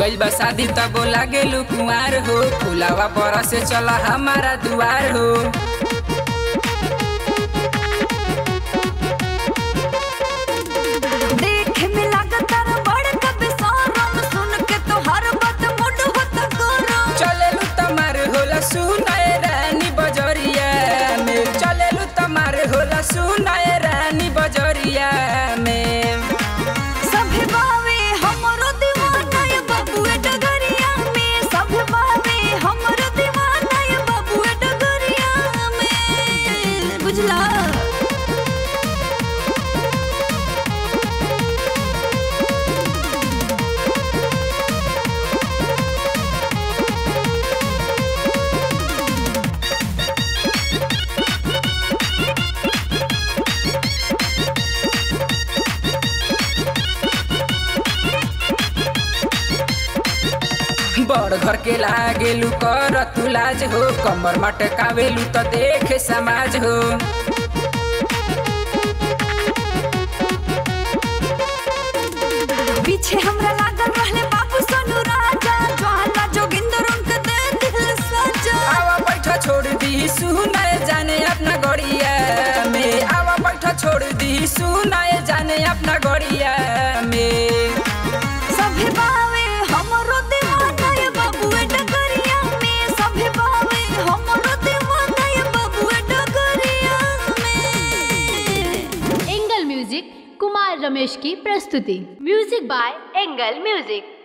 गइल बा शादी तब लागेलू कुंवार हो फुलावा पर से चला हमारा दुआर हो देखे में लागत बड़ कबे सारम सुन के तो हर बात मुड होता गरम चलेलू तमार होला सुनाए रानी बजरिया में चलेलू तमार होला सुनाए रानी बजरिया में सभे बावे हमरो दीवाना ये बबुए डगरिया में सभे बावे हमरो दीवाना ये बबुए डगरिया में बुझला बड़ घर के लागेलू कर तू लाज हो कमर मटकावेलू तो देखे समाज हो पीछे हमरा लागल रहले बाबू सोनू राजा ज्वाला जोगिंदर उनके दे दिल सजा आवा बैठा छोड़ दी सुनाए जाने अपना गड़िया में आवा बैठा छोड़ दी सुनाए जाने अपना गड़िया में सभे बावे हमरो दीवाना ये बबुए डगरिया में सभे बावे हमरो दीवाना ये बबुए डगरिया में एंगल म्यूजिक कुमार रमेश की प्रस्तुति म्यूजिक बाय एंगल म्यूजिक